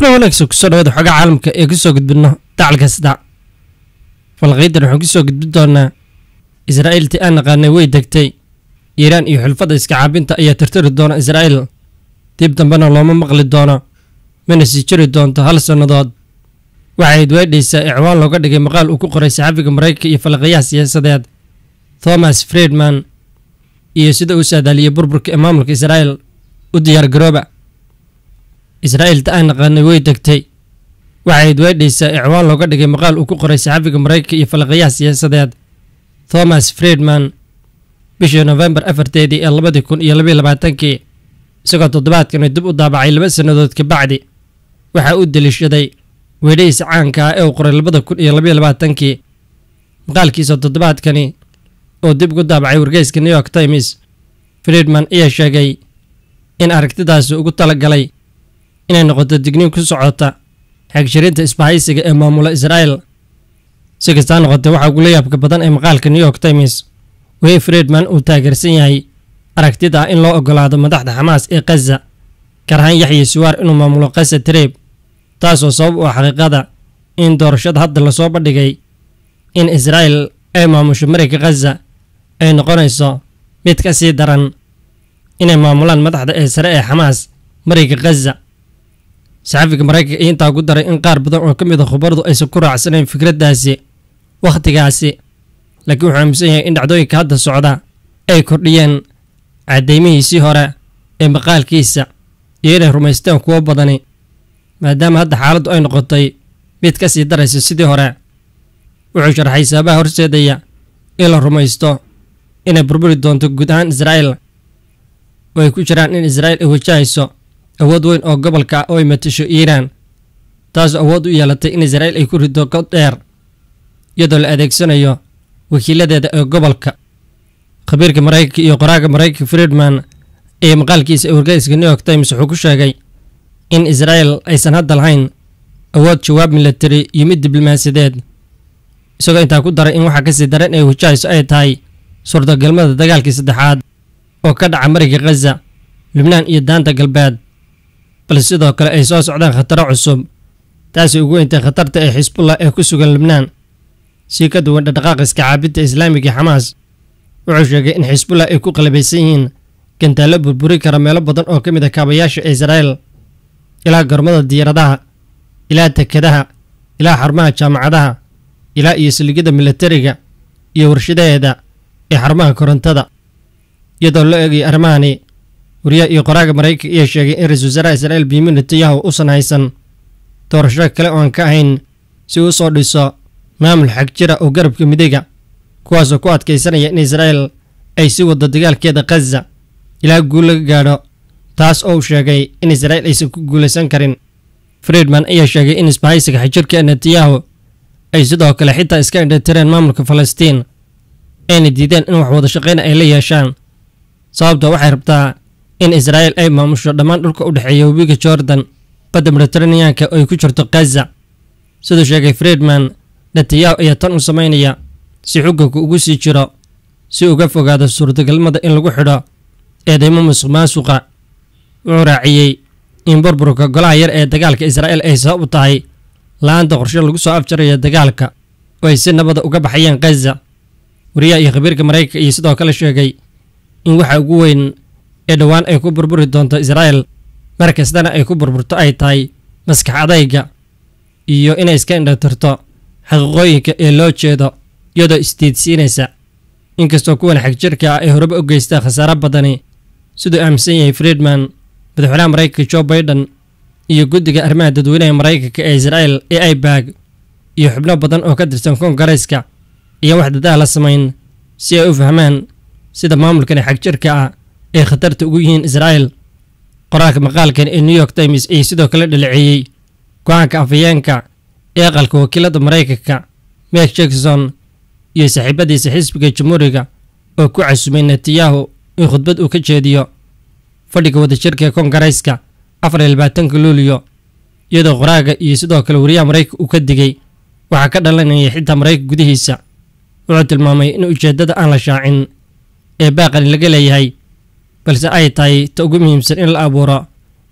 kulan wanaagsan kusoo dhawaada xogaa caalamka ee kusoo gudbino dacal kasta falqaydan waxaan kusoo gudbin doonaa israa'iiltii aan naqaanay way degtay iiraan iyo xulfadda iska caabinta ayaa tirtiri doona israa'iil dib dambena looma maqli doono mana sii jiri doonto hal sannadood waxayd weedhaysaa icwaan looga dhigay maqaal uu ku qoray saxafiga maraykanka iyo falaqayaha siyaasadeed thomas friedman iyo sida uu saadaaliyey burburka ee maamulka israa'iil u diyaargarooba israa'iilta aan naqaanay way degtay waxayd weedhaysaa icwaan looga dhigay maqaal uu ku qoray saxafiga maraykanka iyo falaqayaha siyaasadeed thomas friedman bishii nofembar afarteedii ee labadii kun iyo labayo labaatankii isagoo toddobaadkani dib u daabacay laba sannadood kabacdi waxaa uu deliishaday weedhahiisa caanka ah ee uu qoray labada kun iyo labayo labaatankii maqaalkiisa toddobaadkani oo dib ugu daabacay wargeyska new york times friedman ayaa sheegay in aragtidaasi ugu tala galay inay noqoto digniin ku socota xegshirinta isbahaysiga ee maamula israa'iil si kastaa noqotee waxaa ugula yaabka badan ee maqaalka new york times weye friedman uu taageersan yahay aragtida ah in loo ogolaado madaxda xamaas ee khaza gaar ahaan yaxya siwaar inuu maamulo khaza tareeb taasoo sabab u ah xaqiiqada in doorashada hadda lasoo bandhigay in israa'iil ay maamusho marayka khaza ay noqonayso mid ka sii daran inay maamulaan madaxda ee sare ee xamaas marayka khaza saxafiga maraykanka iyo intaa ku daray in qaar badan oo ka mid a khubaradu aysan ku raacsanayn fikraddaasi wakhtigaasi laakiin wuxuu aaminsan yahay in dhacdooyinka hadda socda ay kordhiyeen caddaymihiisii hore ee maqaalkiisa iyo inay rumaysteen kuwo badani maadaama hadda xaaladdu ay noqotay mid ka sii daraysa sidii hore wuxuu sharxay sababaha horseedaya in la rumaysto inay burburi doonto guud ahaan israa'iil oo ay ku jiraan in israa'iil ay wajahayso awood weyn oo gobolka ah oo ay matasho iiraan taasoo awood u yeelatay in israa'iil ay ku rido god dheer iyadoo la adeegsanayo wakiiladeeda ee gobolka khabiirka maraykanka iyo qoraaga maraykanka friedman ee maqaalkiisa ee wargeyska new york times wuxuu ku sheegay in israa'iil aysan hadda lahayn awood jawaab milatari iyo mid diblomaasiyadeed isagoo intaa ku daray in waxaa kasii daran ay wajahayso ay tahay suurtagalmada dagaalkii saddexaad oo ka dhaca mariga khaza lubnaan iyo daanta galbeed balse sidoo kale ay soo socdaan khataro cusub taasay ugu weyntay khatarta ee xisbullah ee ku sugan lubnaan sii ka duwan dhaqdhaqaaqa iska caabinta islaamiga xamaas wuxuu sheegay in xisbullah ay ku qalabaysan yihiin gantaallo burburi kara meelo badan oo ka mid a kaabayaasha israa'iil ilaa gormada diyaaradaha ilaa tekadaha ilaa xarumaha jaamacadaha ilaa iyo saligyada milatariga iyo warshadaheeda ee xarumaha korontada iyadoo loo eegaya arrimahani wariyaha iyo qoraaga maraykanka ayaa sheegay in ra-isul wasaaraha israa'iil benyamin netanyahu uusan haysan doorasho kale oo aan ka ahayn si uu soo dhiso maamul xag jira oo garabka midayga kuwaasoo ku adkaysanaya in israa'iil ay sii waddo dagaalkeeda khaza ilaa guul laga gaadho taas oo uu sheegay in israa'iil aysan ku guulaysan karin friedman ayaa sheegay in isbahaysiga xajirka netanyahu ay sidoo kale xitaa iska indhatireen maamulka falastiin ayna diideen in wax wada shaqayna ay la yeeshaan sababta waxay rabtaa in israa'iil ay maamusho dhammaan dhulka u dhexeeya webiga jordan badda mediteraneanka oo ay ku jirto khaza siduu sheegay friedman netanyahu ayaa tan u samaynaya si xukunka ugu sii jiro si uga fogaado suurtagalmada in lagu xidho eedeymo musuq maasuqa wuxuu raaciyey in burburka golaha yar ee dagaalka israa'iil ay sabab u tahay la-aanta qorshe lagu soo afjarayo dagaalka oo ay si nabada uga baxayeen khaza wariyaha iyo khabiirka maraykanka iyo sidoo kale sheegay in waxa ugu weyn ee dhowaan ay ku burburi doonto israa'iil mar kastana ay ku burburto ay tahay maskax adayga iyo inay iska indhatirto xaqiiqooyinka ee loo jeedo iyadoo isdiidsiinaysa inkastoo kuwan xagjirka ah ay horeba u geystaa khasaaro badani siduu aaminsan yahay friedman madaxweynaha maraykanka jo baiden iyo guddiga arrimaha dadweynaha maraykanka ee israa'iil ee aibag iyo xubno badan oo ka tirsan koongareyska iyo wax dadaha la samayn si ay u fahmaan sida maamulkani xagjirka ah ay khatarta ugu yihiin israa'iil qoraalka maqaalkan ee new york times ayay sidoo kale dhaleeceeyey go-aanka afhayeenka ee aqalka wakiilada maraykanka mek jackson iyo saaxiibadiisa xisbiga jamhuuriga oo ku casumay netanyahu in khudbad uu ka jeediyo fadhiga wadajirka ee koongareyska afar iyo labaatanka luuliyo iyadoo qoraaga iyo sidoo kale wariyaha maraykanka uu ka digay waxaa ka dhalanaya xitaa maraykanka gudihiisa wuxuu tilmaamay in ujeeddada aan la shaacin ee baaqani laga leeyahay balse ay tahay ta ugu muhiimsan in la abuuro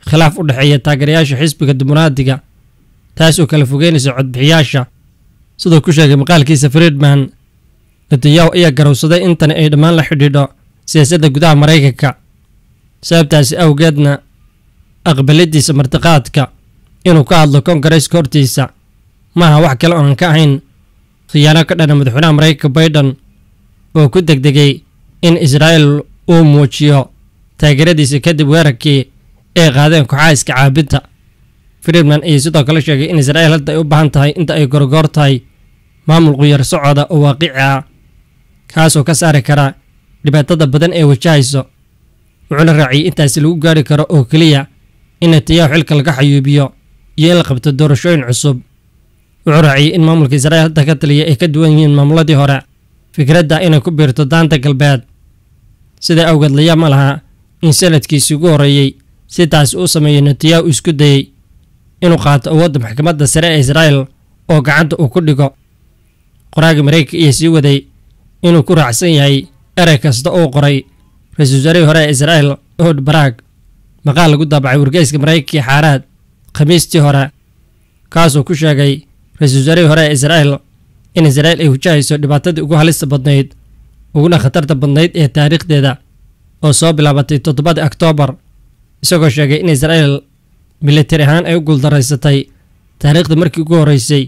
khilaaf u dhexeeya taageerayaasha xisbiga dimuqraadiga taas oo kala fogeynaysa codbixiyaasha siduu ku sheegay maqaalkiisa friedman netanyahu ayaa garowsaday intani ay dhammaan la xidhiidho siyaasadda gudaha maraykanka sababtaasi awgeedna aqbaladiisa martiqaadka inuu ka hadlo kongareeska hortiisa maaha wax kale oo aan ka ahayn khiyaano ka dhana madaxweynaha maraykanka baydhan oo ku degdegay in israa'il uu muujiyo taageeradiisa kadib weerarkii ay qaadeen kooxaha iska caabinta friedman ayaa sidoo kale sheegay in israa'il hadda ay u baahan tahay inta ay gorgoor tahay maamul quyar socoda oo waaqici ah kaasoo ka saari kara dhibaatada badan ee wajahayso wuxuuna raaciyey intaasi lagu gaari karo oo keliya in netanyahu xilka laga xayuubiyo iyo in la qabto doorashooyin cusub wuxuu raaciyey in maamulka israa'il hadda ka taliya ay ka duwan yihiin maamuladii hore fikradda inay ku biirto daanta galbeed sidaa awgeed layaab ma laha in sanadkiisii ugu horreeyey si taasi u sameeyo netanyahu isku dayey inuu qaato awoodda maxkamadda sare ee israa'il oo gacanta uu ku dhigo qoraaga maraykanka iyo sii waday inuu ku raacsan yahay erey kasta uu qoray ra-iisul wasaarihii hore ee israa'il ohod baraag maqaal lagu daabacay wargeyska maraykankii xaaraad khamiistii hore kaasuu ku sheegay ra-iisul wasaarihii hore ee israa'il in israa'il ay wajahayso dhibaatadii ugu halista badnayd uguna khatarta badnayd ee taariikhdeeda oo soo bilaabatay toddobadii oktoobar isagoo sheegay in israa'il militari ahaan ay u guuldaraysatay taariikhda markii ugu horreysay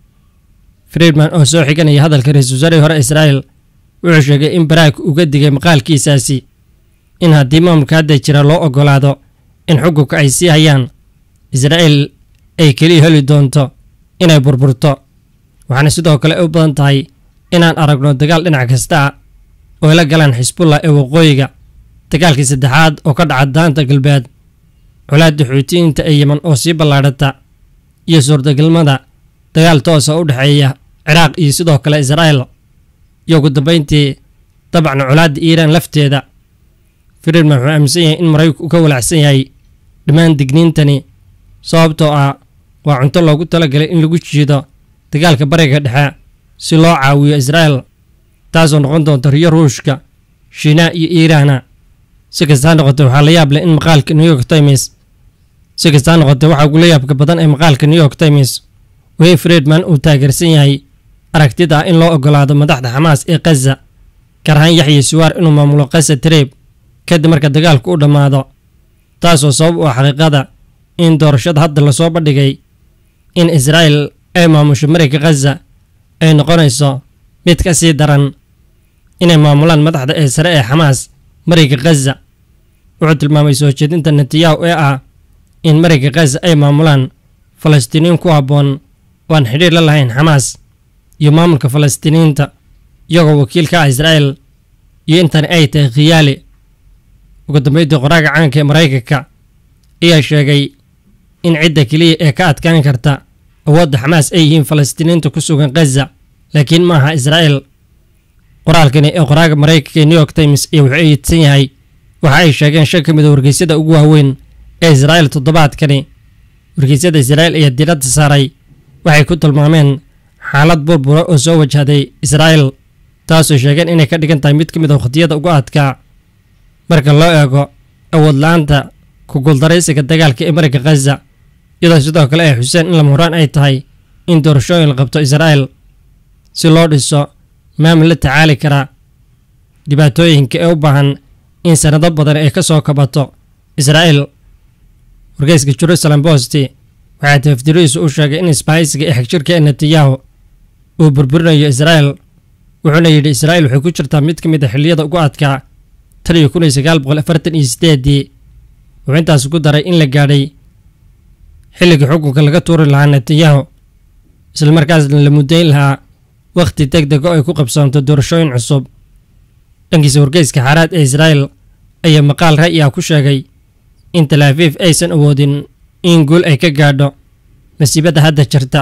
friedman oo soo xiganaya hadalka ra-iisul wasaarihii hore israa'il wuxuu sheegay in baraag uga digay maqaalkiisaasi in haddii maamulka hadda jira loo oggolaado in xukunka ay sii hayaan israa'il ay keliya heli doonto inay burburto waxaana sidoo kale u badan tahay inaan aragno dagaal dhinac kasta ah oo ay la galaan xisbullah ee waqooyiga dagaalkii saddexaad oo ka dhaca daanta galbeed colaadda xuutiyiinta ee yeman oo sii ballaadhata iyo suurtagalmada dagaal toosa u dhexeeya ciraaq iyo sidoo kale israa'il iyo ugu dambayntii dabacna colaadda iiraan lafteeda friedman wuxuu aaminsan yahay in maraykanku u ka walacsan yahay dhammaan digniintani sababtoo ah waa cunto loogu talagalay in lagu jiido dagaalka bariga dhexe si loo caawiyo israa'il taasoo noqon doonta riyo ruushka shiinaa iyo iiraana si kastaa noqotay waxaa la yaab leh in maqaalka new york times si kastaa noqotay waxaa ugula yaabka badan ee maqaalka new york times wayne friedman uu taageersan yahay aragtida ah in loo oggolaado madaxda xamaas ee khaza gaar ahaan yaxya siwaar inuu maamulo khaza tareeb kadib marka dagaalku u dhammaado taasoo sabab u ah xaqiiqada in doorashada hadda lasoo bandhigay in israa'il ay maamusho marayka khaza ay noqonayso mid ka sii daran inay maamulaan madaxda ee sare ee xamaas marayka khaza wuxuu tilmaamay soo jeedinta netanyahu ee ah in marayka khaza ay maamulaan falastiiniin ku habboon oo aan xidhiir la lahayn xamaas iyo maamulka falastiiniyiinta iyagoo wakiil ka ah israa'il iyo intani ay tahay khiyaali ugu dambeydii qoraaga caanka ee maraykanka ayaa sheegay in cidda keliya ee ka adkaan karta awoodda xamaas ay yihiin falastiiniinta ku sugan khaza laakiin ma aha israa'il qoraalkani ee qoraaga maraykanka ee new york times ayaa wuxuu eedsan yahay waxa ay sheegeen shan ka mid a wargeysyada ugu waaweyn ee israa'il toddobaadkani wargeysyada israa'il ayaa diiradda saaray waxay ku tilmaameen xaalad burbura oo soo wajahday israa'il taasoo sheegeen inay ka dhigan tahay mid ka mid a wakhtiyada ugu adkaa marka loo eego awood la-aanta ku guuldaraysiga dagaalka ee marayka khaza iyadoo sidoo kale ay xuseen in lama horaan ay tahay in doorashooyin la qabto israa'il si loo dhiso maamul la tacaali kara dhibaatooyinka ee u baahan in sanado badan ay ka soo kabato israa'il wargeyska jerusalem bosti waxaa tafdiriisu u sheegay in isbahaysiga ee xagjirka ee netanyahu uu burburinayo israa'il wuxuuna yidhi israa'il waxay ku jirtaa mid ka mid a xilliyada ugu adkaa tan iyo kun iyo sagaal boqol afartan iyo sideedii wuxuu intaas ku daray in la gaadhay xilligii xukunka laga tuuri lahaa netanyahu islamarkaasna la muddayn lahaa wakhti deg dega oo ay ku qabsoonto doorashooyin cusub dhankiisa wargeyska xaaraad ee israa'il ayaa maqaal ra'yi ah ku sheegay in talaafiif aysan awoodin in guul ay ka gaadho masiibadda hadda jirta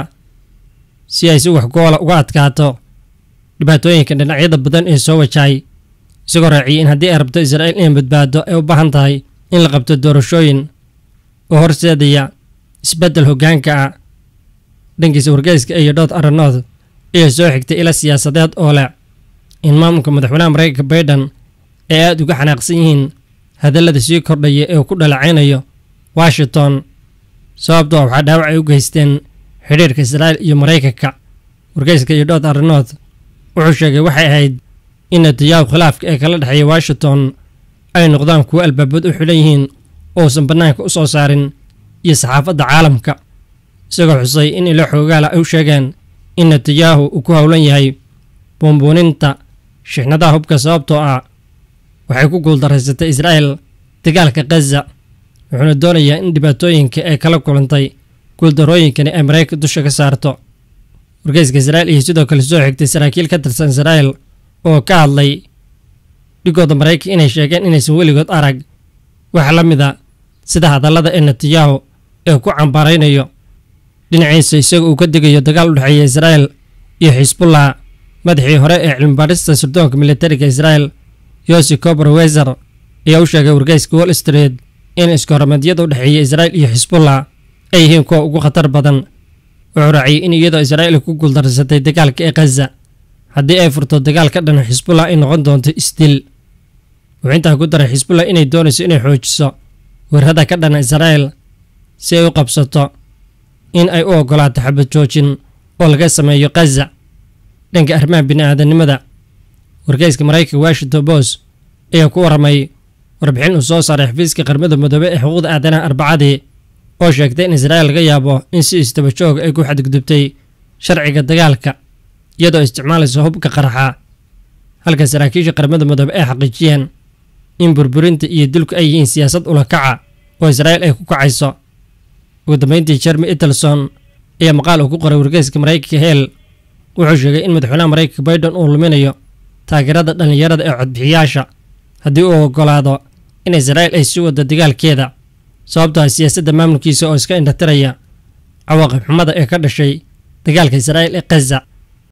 si ay si wax goola uga adkaato dhibaatooyinka dhinacyada badan ee soo wajahay isagoo raaciyay in haddii ay rabto israa'iil inay badbaado ay u baahan tahay in la qabto doorashooyin oo horseedaya isbeddel hoggaanka ah dhankiisa wargeyska iyo dhood aranood ayaa soo xigtay ila siyaasadeed oo leh in maamulka madaxweynaha maraykanka baydhan ay aada uga xanaaqsan yihiin hadallada sii kordhaya ee uu ku dhalacaynayo washington sababtoo waxaa dhaawac ay u geysteen xidhiirka israa'iil iyo maraykanka wargeyska iyo dhood arrinood wuxuu sheegay waxay ahayd in natiyahu khilaafka ee kala dhexeeya washington ay noqdaan kuwo albaabad u xidhan yihiin ousan bannaanka u soo saarin iyo saxaafadda caalamka isagoo xusay in ilo xoogaala ay u sheegeen in netiyahu uu ku howlan yahay buunbuuninta shixnadaha hubka sababtoo ah waxay ku guuldaraysatay israa'el dagaalka khaza wuxuuna doonayaa in dhibaatooyinka ay kala kulantay guuldarooyinkani ay maraykanka dusha ka saarto wargeyska israa'il iyo sidoo kale soo xigtay saraakiil ka tirsan israa'el oo ka hadlay dhigooda maraykanka inay sheegeen inaysan weligood arag wax la mida sida hadallada ee netiyahu ee ku cambaaraynayo dhinaciisa isaga uu ka digayo dagaal u dhexeeya israa'el iyo xisbullah madaxii hore ee cilmibaadhista sirdoonka militariga israa'el yosi cobor weser ayaa u sheegay wargeyska wall street in iskahormaadyada u dhexeeya israa'il iyo xisbullah ay yihiin kuwa ugu khatar badan wuxuu raaciyey in iyadoo israa'il ku guuldarsatay dagaalka ee khaza haddii ay furto dagaal ka dhan xisbullah ay noqon doonto isdil wuxuu intaa ku daray xisbullah inay doonayso inay xoojiso weerarada ka dhana israa'il si ay u qabsato in ay u oggolaato xabad joojin oo laga sameeyo khaza dhanka arrimaha bini'aadanimada wargeyska maraykanka washington bos ayaa ku warramay warbixin uu soo saaray xafiiska qarmada midoobe ee xuquuqda aadanaha arbacadii oo sheegtay in israa'il laga yaabo in si istaba joog ay ku xadgudubtay sharciga dagaalka iyadoo isticmaalaysa hubka qaraxa halka saraakiisha qarmada midoobe ay xaqiijiyeen in burburinta iyo dilku ay yihiin siyaasad ulakaca oo israa'il ay ku kacayso ugu dambeyntii jeremy italson ayaa maqaal uu ku qoray wargeyska maraykanka heel wuxuu sheegay in madaxweynaha maraykanka baiden uu luminayo taageerada dhallinyarada ee codbixiyaasha haddii uu oggolaado in israa'il ay sii waddo dagaalkeeda sababtoo ah siyaasadda maamulkiisa oo iska indhatiraya cawaaqib xumada ee ka dhashay dagaalka israa'il ee khaza